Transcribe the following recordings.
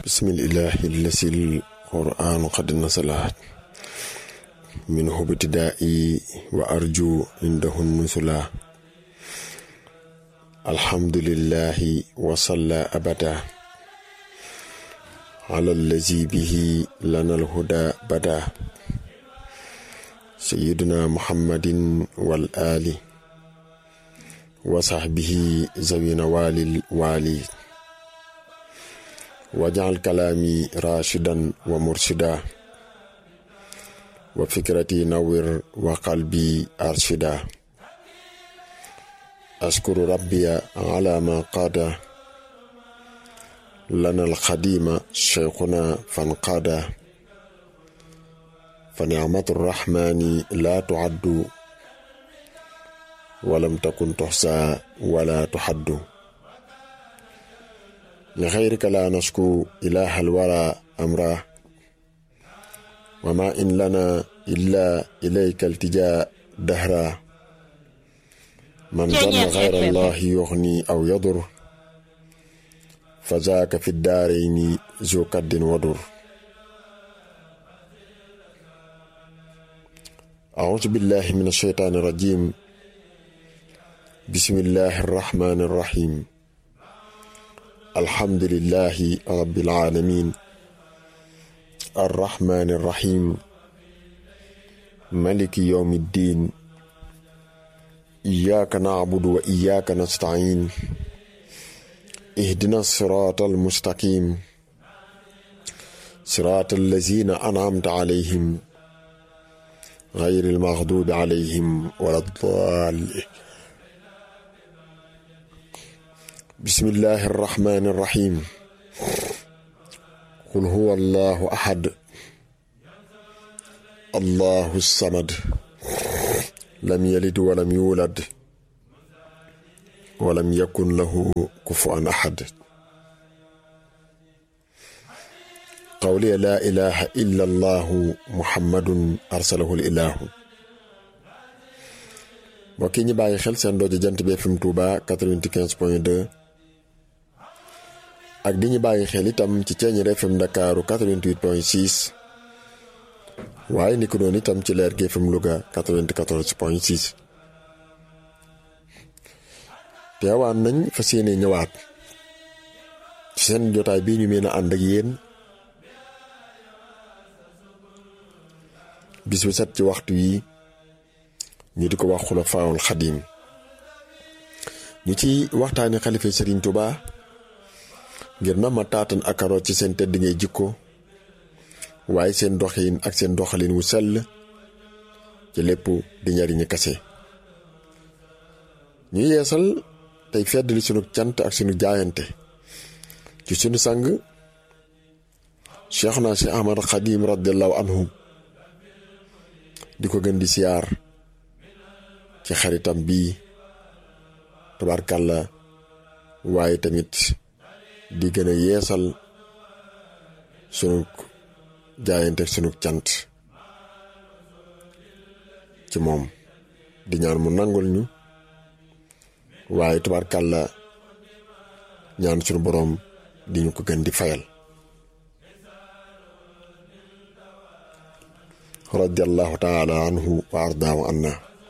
bismillahi allasi alquranu qad nasalat minhu btidaai wa arju indahu nusula alhamdulillahi wasalla abada ala allazi bihi lana alhuda bada sayiduna muhammadin wal ali wa sahbihi zawina walil wali wajal kalaami rashidan wa murshida wa fikrati nawir wa qalbi arshida ashkuru rabbiya ala ma qaada lana alxadima cheikhuna fanqaada fa nicmatu rrahmani la tuaddu walam takun tuxsa wala tuxaddu li xayrika la nasku ilaha alwara amra wa ma in lana illa ilayka altija dahra man zanna xayra allahi yuxni aw yadur fa zaaka fi daarayni zu kaddin wadur أعوذ بالله من الشيطان الرجيم بسم الله الرحمن الرحيم الحمد لله رب العالمين الرحمن الرحيم ملك يوم الدين إياك نعبد وإياك نستعين اهدنا الصراط المستقيم صراط الذين أنعمت عليهم غير المغضوب عليهم ولا الضالين بسم الله الرحمن الرحيم قل هو الله أحد الله الصمد لم يلد ولم يولد ولم يكن له كفوا أحد قولي لا إله إلا الله محمد أرسله الإله mbokk yi ñu bàyyi xel seen dooju jant bi FM Touba 95 point 2 ak di ñu bàyyi xel itam ci Ceeñeer FM Ndakaaru 88 point 6 waaye ni ko doon itam ci Leer gi FM Louga 94 point 6 teewaan nañ fas yéene ñëwaat ci seen jotaay bii ñu mën a ànd ak yéen bis bu set ci waxtu yi ñu di ko wax xulafaawul xadim ñu ci waxtaani xalifa sëriñ Tuba ngir na ma taatan akaro ci seen tedd ngay jikko waaye seen doxin ak seen doxalin wu sell ci lépp di njariñu kase ñu yeesal tey feddali sunu cant ak sunu jaayante ci sunu sang Cheikh naa si Ahmad Xadim radiallahu anhu di ko gën di siyaar ci xaritam bii tabarkàlla waaye tamit di gën a yeesal sunu jaayante sunu cant ci moom di ñaan mu nangul ñu waaye tabarkàlla ñaan sunu boroom di ñu ko gën di fayal radiallahu taala anhu wa ardaahu anna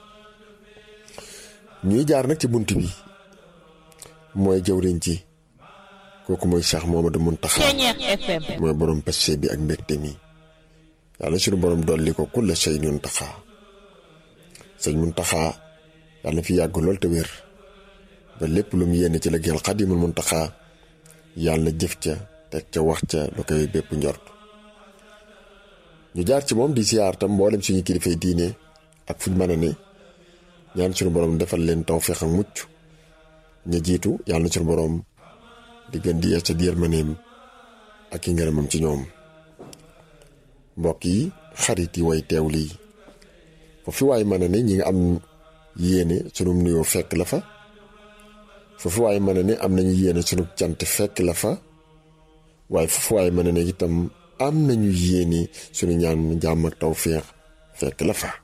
ñuy jaar nag ci bunt bi mooy jëwriñ ci kooku mooy Cheikh Momadou Muntaxa mooy borom passé bi ak mbégte mi yàlla suñu borom dolli ko kulla shay Muntaxa sëñ Muntaxa yàlla na fi yàgg lool te wér ba lépp lu mu yéene ci la gël Xadimul Muntaxa yàlla na jëf ca teg ca wax ca lu koy bépp njort ñu jaar ci moom di siyaar tam mboolem suñu kilifay diine ak fuñ mën a ne ñaan suñu borom defal leen tawfeex ak mucc ña jiitu yàlla na suñu borom di gën di yees ca yërmandeem ak i ngërëmam ci ñoom mbokk yi xarit yi way teew lii foofu waay mën a ne ñi nga am yéene sunu nuyoo fekk la fa foofu waay mën a ne am nañu yéene sunu cant fekk la fa waaye foofu waay mën a ne itam am nañu yéene sunu ñaan jàmm ak tawfeex fekk la fa.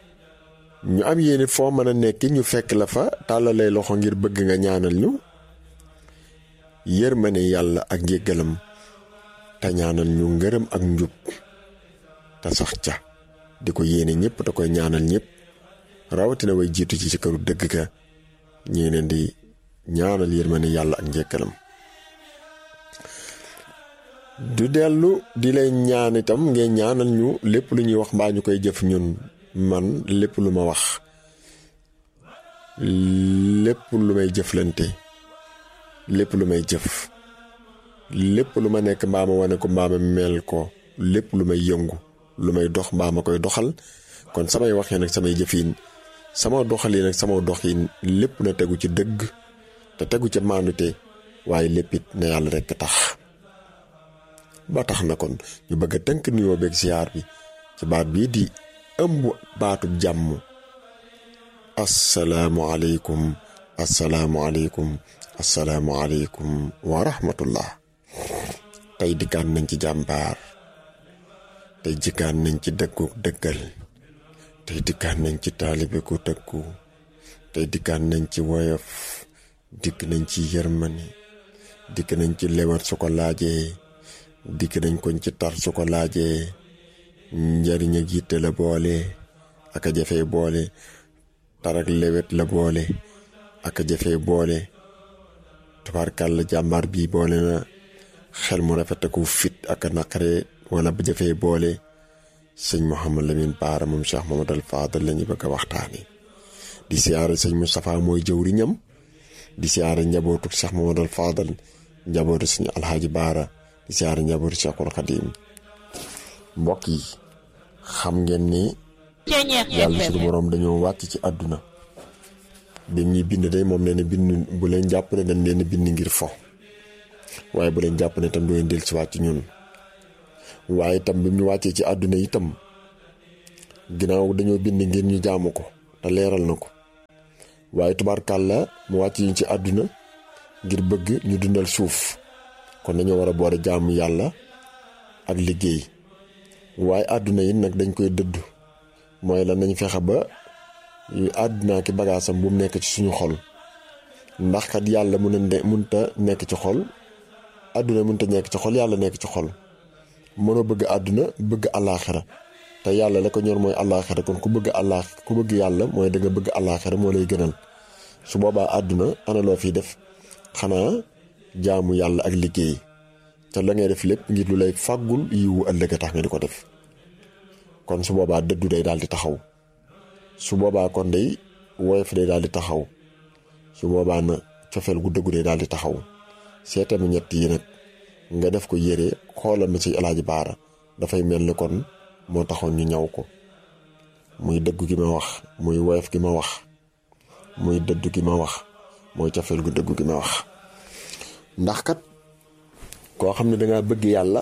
ñu am yéene foo mën a nekk ñu fekk la fa tàllalay loxo ngir bëgg nga ñaanal ñu yërmane yàlla ak njéggalam te ñaanal ñu ngërëm ak njub te sax ca di ko yéene ñëpp te koy ñaanal ñëpp rawatina way jiitu ci ci këru dëgg ka ñi ngi leen di ñaanal yërmane yàlla ak njéggalam du dellu di lay ñaan itam ngeen ñaanal ñu lépp lu ñuy wax mbaa ñu koy jëf ñun man lépp lu ma wax lépp lu may jëflante lépp lu may jëf lépp lu ma nekk mbaa ma wane ko mbaa ma mel ko lépp lu may yëngu lu may dox mbaa ma koy doxal kon samay waxee nag samay jëfin sama doxalin nag sama doxin lépp na tegu ci dëgg te tegu ci maandute waaye léppit na yàlla rekk tax ba tax na kon ñu bëgg a tënk nuyoo beeg ziar bi ci baat bii di ëmb baatub jàmm asalaamualeykum asalaamualeykum asalaamualeykum wa rahmatullah tey dikkaan nañ ci jàmbaar tey dikkaan nañ ci dëggu dëggal tey dikkaan nañ ci taalibe ku tëggu tey dikkaan nañ ci woyof dikk nañ ci yërmani dikk nañ ci lewat su ko laajee dikk nañ koñ ci tar su ko laajee njariñ ak yitte la boole ak a jafee boole tar ak lewet la boole ak a jafee boole tubaarkàlla jàmbaar bii boole na xel mu rafet ak fit ak a naqare wala bu jafee boole sëñ Mouhamad Lamine Baara moom Cheikh Mamadou Fadal la ñu bëgg a waxtaani di siyaare sëñ Moustapha mooy jëwriñam di siyaare njabootu Cheikh Mamadou Fadal njabootu sëñ Alxaaji Baara di siyaare njabootu Cheikhul Xadim mbokk yi xam ngeen ni yàlla suñu boroom dañoo wàcc ci àdduna bi ñuy bind day moom nee na bind bu leen jàpp ne dañ leen bind ngir fo waaye bu leen jàpp ne itam du leen del si wàcc ñun waaye itam bi ñu wàccee ci àdduna itam ginnaaw dañoo bind ngir ñu jaamu ko te leeral na ko waaye tubaarkàlla mu wàcc ñu ci àdduna ngir bëgg ñu dundal suuf kon dañoo war a boole jaamu yàlla ak liggéey waaye àdduna yi nag dañ koy dëddu mooy lan nañ fexe ba àdduna ki bagaasam bu mu nekk ci suñu xol ndax kat yàlla mun a munta nekk ci xol àdduna munta nekk ci xol yàlla nekk ci xol mënoo bëgg àdduna bëgg àllaaxira te yàlla la ko ñor mooy àllaaxira kon ku bëgg àllaax ku bëgg yàlla mooy da nga bëgg àllaaxira moo lay gënal su boobaa àdduna ana loo fiy def xanaa jaamu yàlla ak liggéey te la ngay def lépp ngir lu lay fàggul yiwu ëllëg a tax nga di ko def kon su boobaa dëddu day daal di taxaw su boobaa kon day woyof day daal di taxaw su boobaa na cofeel gu dëggu day daal di taxaw seetami ñett yi nag nga def ko yére xoolal ma ci alaaji baara dafay mel ni kon moo taxoon ñu ñaw ko muy dëggu gi ma wax muy woyof gi ma wax muy dëddu gi ma wax mooy cofeel gu dëggu gi ma wax ndax kat koo xam ne danga bëgg yàlla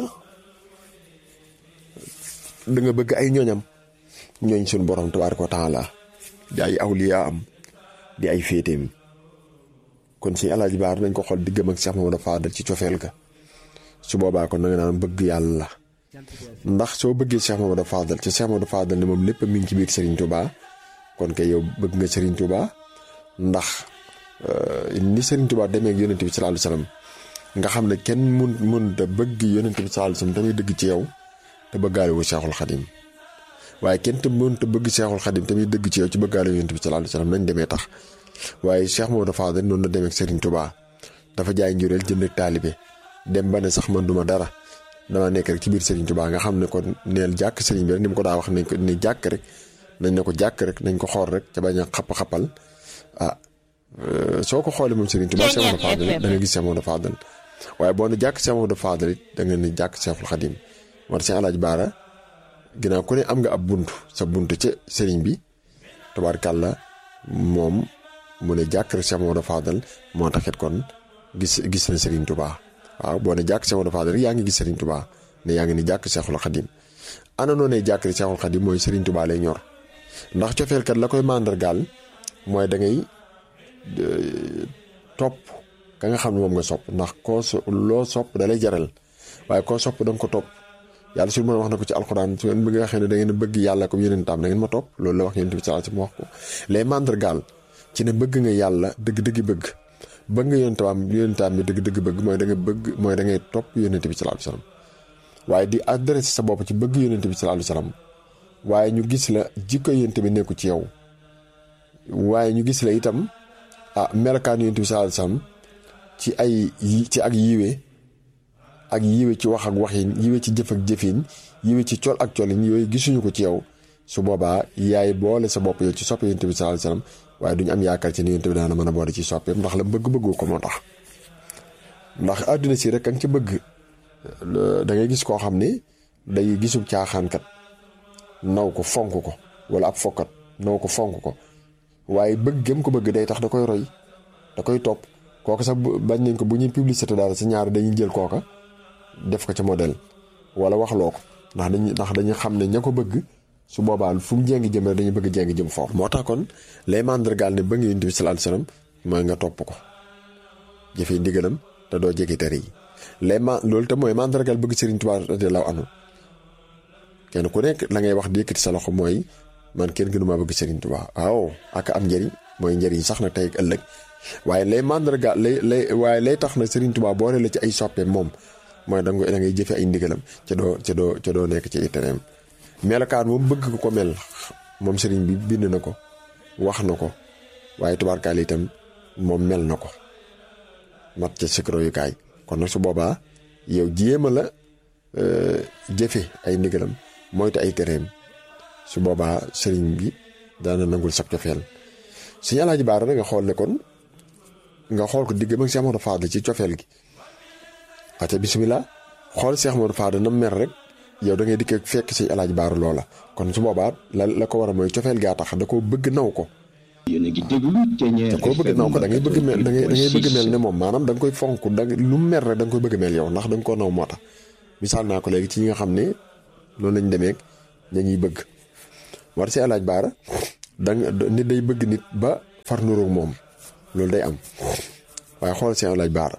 danga bëgg ay ñooñam ñooñ suñu borom tabaaraka wa taala di ay awliya am di ay féeteem kon si alaaji baar nañ ko xool diggam ak Cheikh Mamadou Fadal ci cofeel ga su boobaa kon da nga naan bëgg yàlla ndax soo bëggee Cheikh Mamadou Fadal ci Cheikh Mamadou Fadal ne moom lépp mi ngi ci biir Serigne Touba kon kay yow bëgg nga Serigne Touba ndax ni Serigne Touba demee ak yonent bi sallallahu alayhi wasallam nga xam ne kenn mun mënut a bëgg yonent bi sallallahu alayhi wasallam tamit dëgg ci yow te bëggaale wu Cheikhul Khadim waaye kenn te mënut a bëgg Cheikhul Khadim tamit dëgg ci yow ci bëggaale yonent bi sallallahu alayhi wasallam nañ demee tax waaye Cheikh Mamadou Fadal noonu la demee ak Serigne Touba dafa jaay njureel jënd ak taalibe dem ba ne sax man duma dara dama nekk rek ci biir Serigne Touba nga xam ne kon neel jàkk Serigne bi rek ni mu ko daa wax nañ ko ni jàkk rek nañ ne ko jàkk rek nañ ko xool rek ca bañ a xapp-xappal ah soo ko xoolee moom Serigne Touba Cheikh Mamadou Fadal da nga gis Cheikh Mamadou Fadal waaye boo ne jàkk Cheikh Mamadou Fadal it da nga ne jàkk Cheikhul Khadim war si alaaj baara ginnaaw ku ne am nga ab bunt sa bunt ca Serigne bi tabaarkàlla moom mu ne jàkk rek Cheikh Mamadou Fadal moo taxit kon gis gis na Serigne Touba waaw boo ne jàkk Cheikh Mamadou Fadal rek yaa ngi gis Serigne Touba ne yaa ngi ni jàkk Cheikhul Khadim ana noo ne jàkk rek Cheikhul Khadim mooy Serigne Touba lay ñor ndax cofeelkat la koy màndargaal mooy da ngay topp ka nga xam ne moom nga sopp ndax koo so loo sopp da lay jaral waaye koo sopp da nga ko topp yàlla suñu mën wax na ko ci alxuraan su ngeen bëgg waxee ne da ngeen bëgg yàlla comme yeneen taam da ngeen ma topp loolu la wax yonent bi sallallahu alayhi wasallam wax ko les màndargaal ci ne bëgg nga yàlla dëgg-dëgg bëgg bëgg nga yonentaam yonentaam bi dëgg-dëgg bëgg mooy da nga bëgg mooy da ngay topp yonente bi sallallahu alayhi wasallam waaye di adressé sa bopp ci bëgg yonente bi sallallahu alayhi wasallam waaye ñu gis la jikko yonente bi nekku ci yow waaye ñu gis la itam ah melokaan yonente bi sallallahu alayhi wasallam ci ay ci ak yiwe ak yiwe ci wax ak waxin yiwe ci jëf ak jëfin yiwe ci col ak colin yooyu gisuñu ko ci yow su boobaa yaay boole sa bopp yow ci soppe yonent bi sallallahu alayhi wasallam waaye duñu am yaakaar ci ni yonent bi daana mën a boole ci soppeem ndax la bëgg bëggu ko moo tax ndax àdduna si rek a nga ci bëgg da ngay gis koo xam ni day gisub caaxaankat naw ko fonk ko wala ab fokkat naw ko fonk ko waaye bëgg gëm ko bëgg day tax da koy roy da koy topp kooka sax bañ nañ ko bu ñuy publicité dara si ñaar dañuy jël kooka def ko ca modèle wala waxloo ko ndax dañuy ndax dañuy xam ne ña ko bëgg su boobaa fu mu jéngi jëm rek dañuy bëgg jéngi jëm foofu. moo tax kon lay mandargaal ne bëgg yonent bi sallallahu alayhi wasallam mooy nga topp ko jëfee ndigalam te doo jege tere yi lay ma loolu te mooy mandargaal bëgg Serigne Touba radiyallahu anhu kenn ku nekk la ngay wax di yëkkati sa loxo mooy man kenn gënu maa bëgg Serigne Touba waaw ak am njëriñ mooy njëriñ sax na tey ak ëllëg waaye lay mandargaal lay lay waaye lay tax na Serigne Touba boole la ci ay soppeem moom. mooy da nga da ngay jëfe ay ndigalam ca doo ca doo ca doo nekk ci itereem melokaan moom bëgg ko mel moom sëriñ bi bind na ko wax na ko waaye tubaarkaal itam moom mel na ko mat ca sikro yu kaay kon nag su boobaa yow jéema la jëfe ay ndigalam moytu ay tereem su boobaa sëriñ bi daana nangul sab cofeel suñu alaaji baara na nga xool ne kon nga xool ko digg mag si amoon faadla ci cofeel gi ate bisimilah xool Cheikh Modou Fada na mer rek yow da ngay dikk fekk si El Hadj Baara loola kon su boobaa la la ko war a mooy cofeel gaa tax da koo bëgg naw ko. yéen a ngi déglu da koo bëgg naw ko da ngay bëgg mel da ngay da ngay bëgg mel ne moom maanaam da nga koy fonk da lu mu mer rek da nga koy bëgg mel yow ndax da nga koo naw moo tax. misaal naa ko léegi ci ñi nga xam ne noonu lañ demee ña ñuy bëgg war si El Hadj Baara da nga nit day bëgg nit ba far nuroog moom loolu day am waaye xool si El Hadj Baara.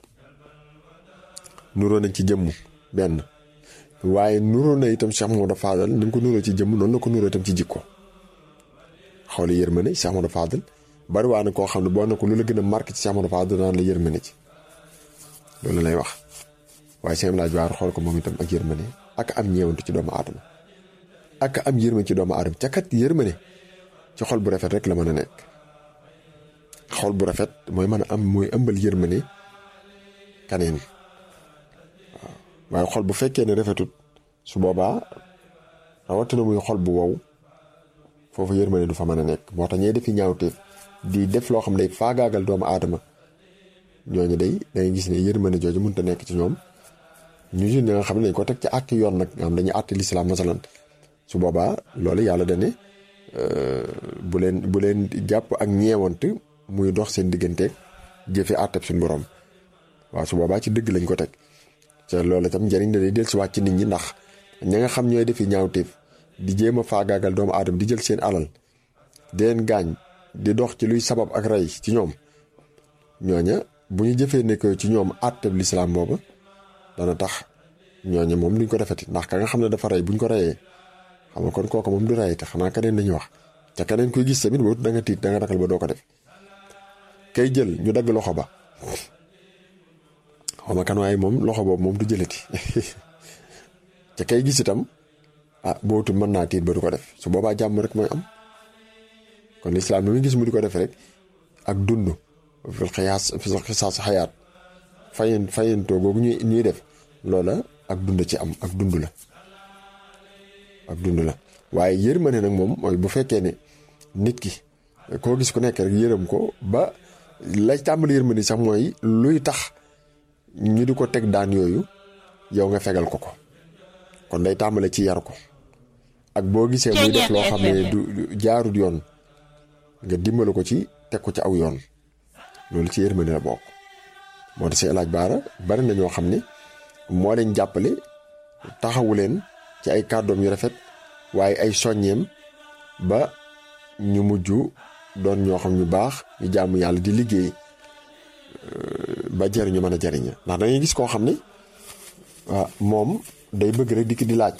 nuroo nañ ci jëmm benn waaye nuroo na itam Cheikh Mamadou Fadal ni mu ko nuroo ci jëmm noonu la ko nuroo itam ci jikko xooli yërmande Cheikh Mamadou Fadal bari waa na koo xam ne boo na ko lu la gën a marqué ci Cheikh Mamadou Fadal naan la yërmande ci loolu lay wax waaye seen laaj waar xool ko moom itam ak yërmande ak am ñeewantu ci doomu aadama ak am yërmande ci doomu aadama ca kat yërmande ci xol bu rafet rek la mën a nekk xol bu rafet mooy mën a am mooy ëmbal yërmande kaneen waaye xol bu fekkee ne rafetut su boobaa rawatina muy xol bu wow foofu yërmande du fa mën a nekk moo tax ñee defi ñaawteef di def loo xam ne day faagaagal doomu aadama ñooñu day dangay gis ne yërmande jooju mënut a nekk ci ñoom ñu ñi nga xam ne dañ ko teg ci àtte yoon nag nga xam dañuy àtte lislaam masalan su boobaa loolu yàlla dane bu leen bu leen jàpp ak ñeewant muy dox seen digganteeg jëfe àtteb suñu borom waaw su boobaa ci dëgg lañ ko teg te loolu itam njëriñ la day dellusiwaat ci nit ñi ndax ña nga xam ñooy defi ñaawteef di jéem a faagaagal doomu aadama di jël seen alal di leen gaañ di dox ci luy sabab ak rey ci ñoom ñooña bu ñu jëfee nekk ci ñoom àtteb lislaam booba dana tax ñooña moom duñ ko defeti ndax ka nga xam ne dafa rey buñ ko reyee xam nga kon kooku moom du rey te xanaa keneen lañuy wax te keneen koy gis tamit boobu da nga tiit da nga ragal ba doo ko def kay jël ñu dagg loxo ba xawma kan waaye moom loxo boobu moom du jëlati te kay gis itam ah bootu mën naa tiit ba du ko def su boobaa jàmm rek mooy am kon lislaam bi muy gis mu di ko def rek ak dund fil xiyaas fil xisaas xayaat fayen fayentoo googu ñuy ñuy def loola ak dund ci am ak dund la ak dund la waaye yërmande nag moom mooy bu fekkee ne nit ki koo gis ku nekk rek yërëm ko ba lay tàmbali yërmande sax mooy luy tax ñu di ko teg daan yooyu yow nga fegal ko ko kon day tàmbale ci yar ko ak boo gisee muy def loo xam ne du jaarut yoon nga dimbali ko ci teg ko ci aw yoon loolu ci yërmande la bokk moo tax si El Hadj Baara bari na ñoo xam ne moo leen jàppale taxawu leen ci ay kàddoom yu rafet waaye ay soññeem ba ñu mujj doon ñoo xam ñu baax ñu jaamu yàlla di liggéey ba jariñu mën a jariña ndax dangay gis koo xam ne waaw moom day bëgg rek dikk di laaj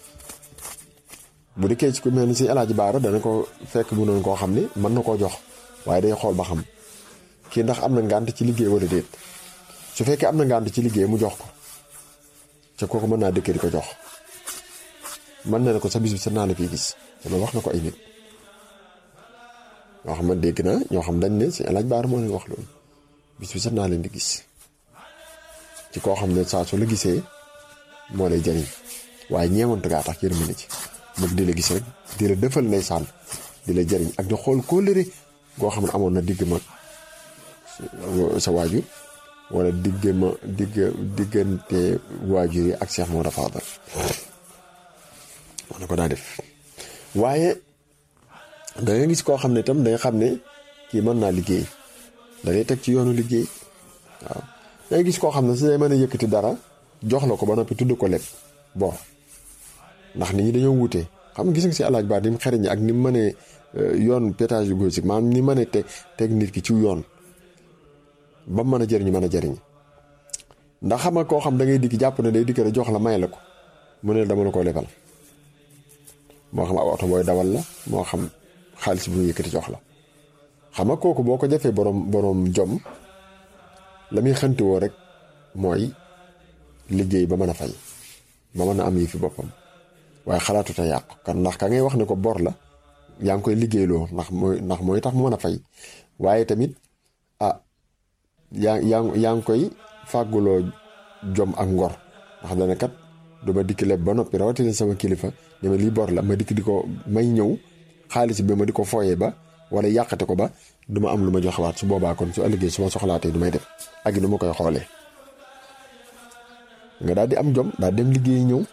bu dikkee ci ku mel ni si El Hadj Baara dana ko fekk mu noonu koo xam ne mën na koo jox waaye day xool ba xam kii ndax am na ngànt ci liggéey wala déet su fekkee am na ngànt ci liggéey mu jox ko ca kooku mën naa dëkkee di ko jox mën na ne ko sa bis bi sa naa la fii gis te loolu wax na ko ay nit ñoo xam ne dégg na ñoo xam dañ ne si alaaj baar moo leen wax loolu bis bi sax naa leen di gis ci koo xam ne saa su la gisee moo lay jariñ waaye ñeewantu gaa tax yërmande ci bëgg di la gis rek di la defal nay sànn di la jariñ ak di xool kóllëre goo xam ne amoon na digg ma sa waajur wala digg ma digg diggante waajur yi ak Cheikh Modou Fadal wax na ko daa def waaye da nga gis koo xam ne itam da nga xam ne kii mën naa liggéey da ngay teg ci yoonu liggéey waaw da nga gis koo xam ne su dee mën a yëkkati dara jox la ko ba noppi tudd ko lépp bon ndax nit ñi dañoo wuute xam nga gis nga si alaaj baa ni mu xereñ ak ni mu mënee yoon pédagogique maanaam ni mënee teg teg nit ki ci yoon ba mu mën a jëriñu mën a jëriñ ndax xam nga koo xam da ngay dikk jàpp ne day dikk rek jox la may la ko mu ne dama la koo lebal moo xam ab oto booy dawal la moo xam xaalis bu ñu yëkkati jox la xam nga kooku boo ko jafee borom borom jom la muy xanti woo rek mooy liggéey ba mën a fay ba mën a am yi fi boppam waaye xalaatu te yàqu kan ndax ka ngay wax ne ko bor la yaa ngi koy liggéeyloo ndax mooy ndax mooy tax mu mën a fay waaye tamit ah yaa yaa yaa ngi koy fàgguloo jom ak ngor ndax dana kat du ma dikk leb ba noppi rawatina sama kilifa ne ma lii bor la ma dikk di ko may ñëw xaalis bi ma di ko fooyee ba wala yàqate ko ba du ma am lu ma joxewaat su boobaa kon su ëllëgee su ma soxlaatee du may def ak nu ma koy xoolee nga daal di am jom daal dem liggéey ñëw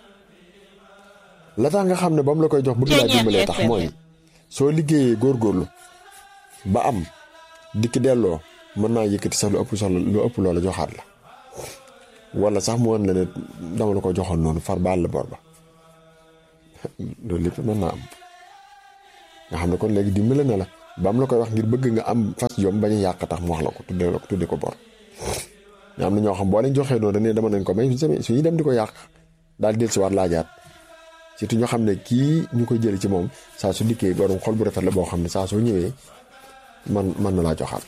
la tax nga xam ne ba mu la koy jox bëgg laa dimbalee tax mooy soo liggéeyee góorgóorlu ba am dikk delloo mën naa yëkkati sax lu ëpp solo lu ëpp loola joxaat la wala sax mu wan la ne dama la ko joxoon noonu far baal la bor ba loolu lépp mën naa am nga xam ne kon léegi dimbale na la ba mu la koy wax ngir bëgg nga am fas jom bañ a yàq tax mu wax la ko tudde la ko tudde ko bor nga am na ñoo xam boo leen joxee noonu dañuy dama nañ ko may su ñuy dem di ko yàq daal di dellusiwaat laajaat surtout ñoo xam ne kii ñu koy jëli ci moom saa su dikkee borom xol bu rafet la boo xam ne saa soo ñëwee man man na laa joxaat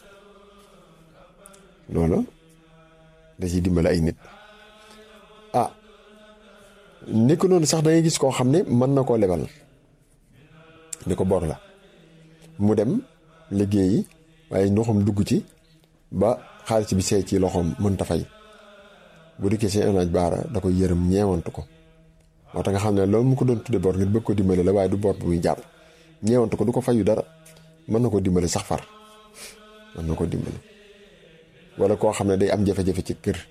loolu da ciy dimbale ay nit ah nekk noonu sax da ngay gis koo xam ne mën na koo lebal ni ko bor la mu dem liggéeyi waaye ndoxam dugg ci ba xaalis bi seey ci loxoom mënta fay bu dikkee seen anaaj baara da koy yërëm ñeewantu ko moo tax nga xam ne loolu mu ko doon tudde bor ngir bëgg ko dimbale la waaye du bor bu muy jàpp ñeewantu ko du ko fayu dara mën na ko dimbale sax far mën na ko dimbale wala koo xam ne day am jafe-jafe ci kër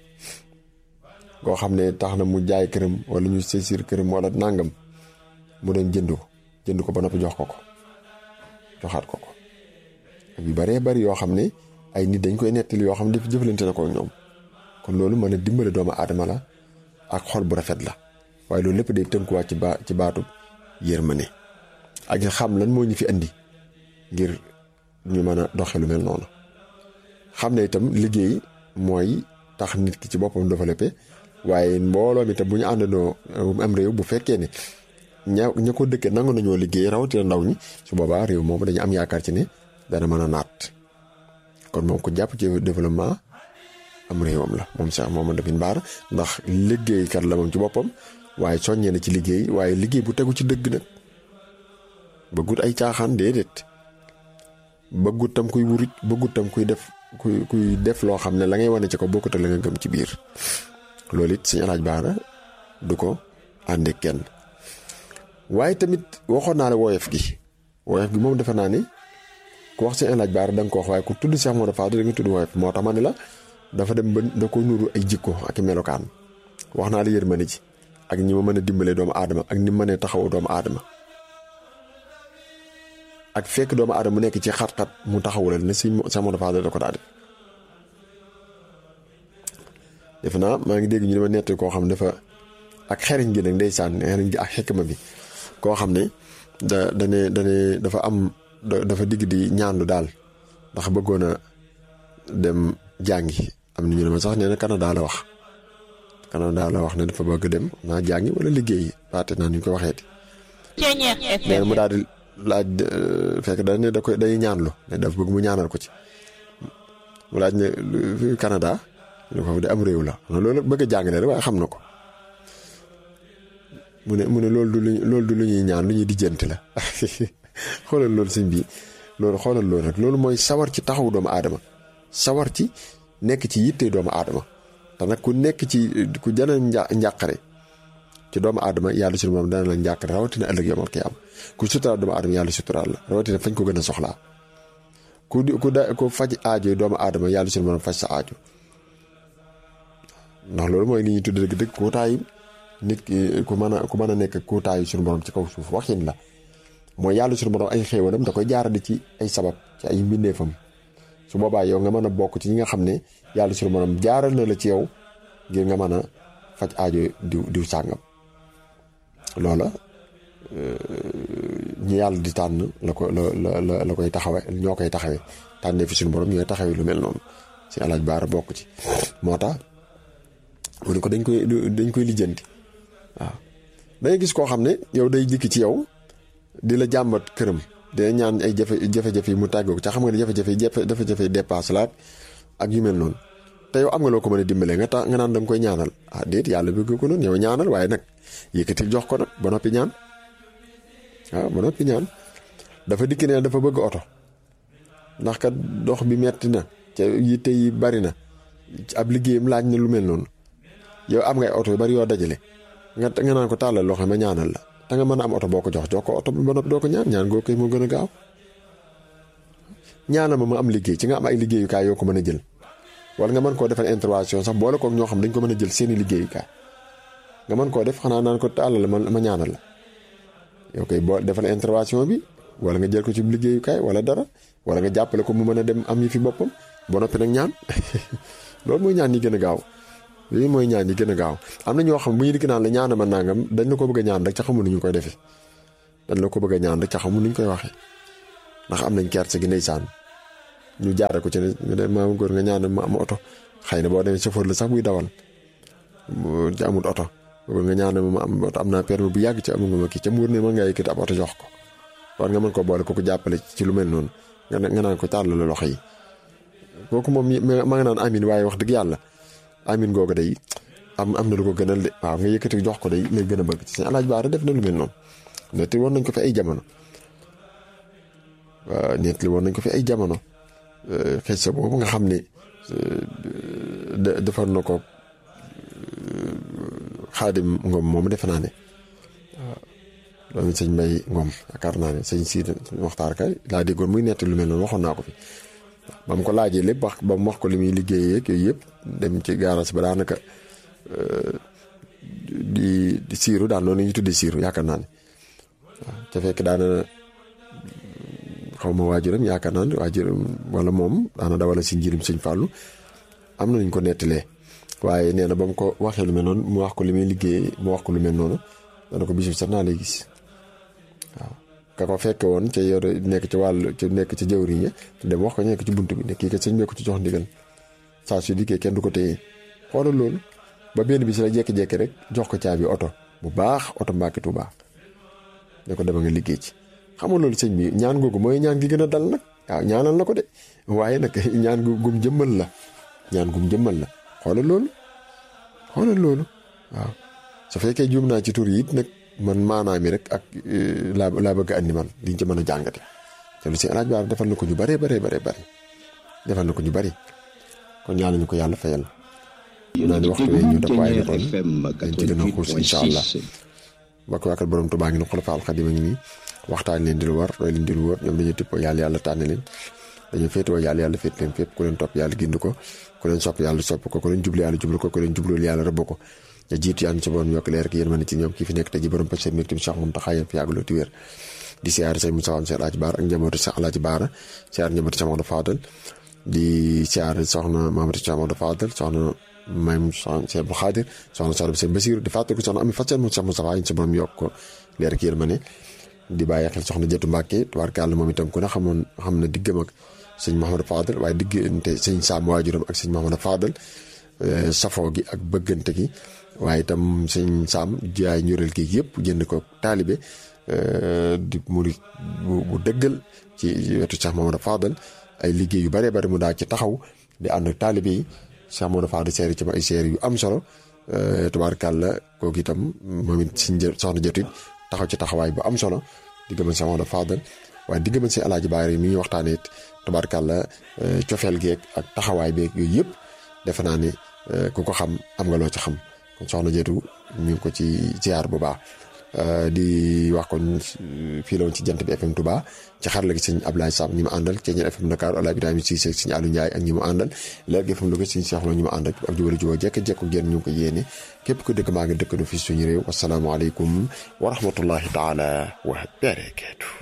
koo xam ne tax na mu jaay këram wala ñu saisir këram wala nàngam mu dem jënd ko jënd ko ba noppi jox ko ko joxaat ko ko ak yu baree bari yoo xam ne ay nit dañ koy nettali yoo xam ne daf jëflante na ko ñoom kon loolu mën a dimbale doomu aadama la ak xol bu rafet la waaye loolu lépp day tënkuwaat ci ba ci baatub yërmande ak xam lan moo ñu fi andi ngir ñu mën a doxe lu mel noonu xam ne itam liggéey mooy tax nit ki ci boppam développé waaye mbooloo mi itam bu ñu àndandoo am réew bu fekkee ne ña ña ko dëkkee nangu nañoo liggéey rawatina ndaw ñi su boobaa réew moom dañu am yaakaar ci ne dana mën a naat kon moom ko jàpp ci développement am réewam la moom Cheikh Mamadou Lamine Bara ndax liggéeykat la moom ci boppam waaye soññee na ci liggéey waaye liggéey bu tegu ci dëgg nag bëggut ay caaxaan déedéet bëggut tam kuy wurit bëggut tam kuy def kuy kuy def loo xam ne la ngay wane ci ko bokkut ak la nga gëm ci biir loolu it Sëñ Alaaj Baara du ko ànde kenn waaye tamit waxoon naa la woyof gi woyof gi moom defe naa ne ku wax Sëñ Alaaj Baara da nga ko wax waaye ku tudd Cheikh Modou Fadel da nga tudd woyof moo tax ma ne la dafa dem ba da ko nuru ay jikko ak i melokaan wax naa la yërmande ji ak ñi ma mën a dimbale doomu aadama ak ni ma mënee taxawu doomu aadama ak fekk doomu aadama mu nekk ci xat-xat mu taxawu la ne si Cheikh Modou Fadel da ko daal defe naa maa ngi dégg ñu dama nett koo xam ne dafa ak xeriñ gi nag ndeysaan xeriñ gi ak xekma bi koo xam ne da dane dane dafa am dafa digg di ñaanlu daal ndax bëggoon a dem jàngi am na ñu ne ma sax nee na Canada la wax Canada la wax ne dafa bëgg dem naa jàngi wala liggéey baate naa ñu ko waxeeti nee mu daal di laaj fekk da ne da koy day ñaanlu ne dafa bëgg mu ñaanal ko ci mu laaj ne Canada ñu ko de am réew la loolu bëgg a jàngale rek waaye xam na ko mu ne mu ne loolu du lu loolu du lu ñuy ñaan lu ñuy dijjanti la xoolal loolu sëñ bi loolu xoolal loolu rek loolu mooy sawar ci taxaw doomu aadama sawar ci nekk ci yitte doomu aadama te nag ku nekk ci ku jana njàqare ci doomu aadama yàlla suñu moom dana la njàqare rawatina ëllëg yomal kii am ku suturaal doomu aadama yàlla suturaal la rawatina fañ ko gën a soxlaa ku di ku da ku faj aajo doomu aadama yàlla suñu moom faj sa aajo ndax loolu mooy li ñuy tudd dëgg dëgg kuutaayu nit ki ku mën a ku mën a nekk kuutaayu suñu borom ci kaw suuf waxin la mooy yàlla suñu borom ay xéewalam da koy jaarale ci ay sabab ci ay mbindeefam su boobaa yow nga mën a bokk ci ñi nga xam ne yàlla suñu borom jaaral na la ci yow ngir nga mën a faj aajo diw diw sàngam loola ñi yàlla di tànn la ko la la la koy taxawe ñoo koy taxawee tànnee fi suñu borom ñooy taxawee lu mel noonu si alaaj baara bokk ci moo tax mu ne ko dañ koy dañ koy lijjanti waaw dangay gis koo xam ne yow day dikk ci yow di la jàmbat këram dina ñaan ay jafe jafe-jafe yi mu tàggoog ca xam nga ne jafe-jafe yi jafe-jafe yi dépasse la ak yu mel noonu te yow am nga loo ko mën a dimbalee nga tax nga naan da nga koy ñaanal ah déet yàlla bëgg ko noonu yow ñaanal waaye nag yëkkatil jox ko nag ba noppi ñaan waaw ba noppi ñaan dafa dikk ne dafa bëgg oto ndax kat dox bi metti na ca yitte yi bari na ab liggéeyam laaj na lu mel noonu yow am ngay oto yu bari yoo dajale nga nga naan ko tàllal loxo ma ñaanal la te nga mën a am oto boo ko jox jox ko oto bi ba noppi doo ko ñaan ñaan goo koy moo gën a gaaw ñaanal ma ma am liggéey ci nga am ay liggéeyukaay yoo ko mën a jël wala nga mën koo defal intervention sax boole kook ñoo xam dañ ko mën a jël seeni liggéeyukaay nga mën koo def xanaa naan ko tàllal ma ma ñaanal la yow koy boo defal intervention bi wala nga jël ko ci liggéeyukaay wala dara wala nga jàppale ko mu mën a dem am yi fi boppam ba noppi nag ñaan loolu mooy ñaan yi gën a gaaw lii mooy ñaan yi gën a gaaw am na ñoo xam bu ñu dikk naan la ñaana ma nangam dañ la ko bëgg a ñaan rek ca xamul nu ñu koy defee dañ la ko bëgg a ñaan rek ca xamul nu ñu koy waxee ndax am nañ kerse gi ndeysaan ñu jaare ko ci ne maam góor nga ñaan ma am oto xëy na boo demee chauffeur la sax buy dawal ci amul oto góor nga ñaan ma am oto am naa permis bu yàgg ci amul nga ma kii ca muur ne mën ngaa yëkkati ab oto jox ko war nga mën ko boole ko ko jàppale ci lu mel noonu nga nga naan ko tàll la loxo yi kooku moom ma nga naan amin waaye wax dëgg yàlla amin googu day am am na lu ko gënal de waaw nga yëkkati jox ko day lay gën a bëgg ci seen alaaj baara def na lu mel noonu netti woon nañ ko fi ay jamono waaw netti woon nañ ko fi ay jamono xëy sa boobu nga xam ne defar na ko xaadim ngom moom defe naa ne waaw doomi sëñ mbay ngom yaakaar naa ne sëñ siid waxtaar kay laa déggoon muy netti lu mel noonu waxoon naa ko fi ba mu ko laajee lépp wax ba mu wax ko li muy liggéeyee ak yooyu yëpp dem ci gaaraas ba daanaka di di siiru daan noonu la ñuy tuddee siiru yaakaar naa ne waaw ca fekk daana xaw ma waajuram yaakaar naa ne waajuram wala moom daana dawala si njirim sëñ Fàllu am na ñu ko nettalee waaye nee na ba mu ko waxee lu mel noonu mu wax ko li muy liggéeyee mu wax ko lu mel noonu dana ko bisu sax naa lay gis waaw. ka ko fekke woon ca yor nekk ci wàllu ci nekk ci jëwriñ ya dem wax ko nekk ci bunt bi ne kii kat sëñ bee ko ci jox ndigal saa su dikkee kenn du ko téye xoolal loolu ba benn bi si la jékki-jékki rek jox ko caabi oto bu baax oto Mbàkke Tuubaa ne ko dama nga liggéey ci xam nga loolu sëñ bi ñaan googu mooy ñaan gi gën a dal nag waaw ñaanal na ko de waaye nag ñaan gu gum jëmmal la ñaan gum jëmmal la xoolal loolu xoolal loolu waaw su fekkee juum naa ci tur yi it nag man maanaam mi rek ak laa laa bëgg andi man liñ ci mën a jàngate te lu si alaaj baar defal na ko ñu bare bare bare bare defal na ko ñu bari kon ñaan nañu ko yàlla fayal naa ni waxtu wee ñu def waaye na kon dañ ci gën a xuus incha allah bakk waakal borom Tuubaa ngi ne xulafa alxadima ngi nii waxtaan leen di lu war roy leen di lu wër ñoom dañoo tippoo yàlla yàlla tànn leen dañoo féetewoo yàlla yàlla féet leen fépp ku leen topp yàlla gind ko ku leen sopp yàlla sopp ko ku leen jublu yàlla jublu ko ku leen jublul yàlla rëbb ko te jiitu yàlla ci borom yokk leer ak yéen mën ci ñoom kii fi nekk te ji borom pêche mbir tamit Cheikh Mountakha yéen fi yàggaloo ti wér di siyaare sëñ Moussa Cheikh Alaaji Baara ak njabootu Cheikh Alaaji Baara siyaare njabootu Cheikh Mamadou Fadal di siyaare soxna Mamadou Cheikh Mamadou Fadal soxna Mayim Cheikh Abdou Khadir soxna soxna Sëñ Basiru di fàttaliku soxna Ami Fatou Cheikh Moustapha yéen ci borom yokk ko leer ak yéen ma ne di bàyyi xel soxna Jëtu Mbàkke tubaarkàlla moom itam ku ne xamoon xam na diggam ak sëñ Mouhamadou Fadal waaye diggante sëñ Saam waajuram ak sëñ Mouhamadou Fadal safoo gi ak bëggante gi waaye itam sëñ Saam jaay ñureel gi yëpp jënd ko taalibe di murit bu dëggal ci wetu Cheikh Mouhamadou Fadal ay liggéey yu bare bari mu daa ci taxaw di ànd ak taalibe yi Cheikh Modou Fadal seeri ci ma ay seeri yu am solo tubaarkàlla kooku itam moom it si soxna jotit taxaw ci taxawaay bu am solo di gëmal Cheikh Modou Fadal waaye di gëmal si alaaji Baari mi ñuy waxtaanee it tubaarkàlla cofeel geeg ak taxawaay beeg yooyu yëpp defe naa ne ku ko xam am nga loo ci xam kon soxna jotu ñu ngi ko ci ziar bu baax di wax kon fii la woon ci jant bi FM Touba ci xarala gi sëñ Ablaye Sam ñi mu àndal ci ñeen FM Dakar Ola Ibrahima Cissé sëñ Aliou Ndiaye ak ñi mu àndal leer gi FM Louga sëñ Cheikh Lo ñi mu àndal ak jubali juboo jekk-jekku ngeen ñu ngi ko yéene képp ko dëkk maa ngi dëkk nu fii suñu réew wasalaamualeykum wa rahmatullahi taala wa barakaatu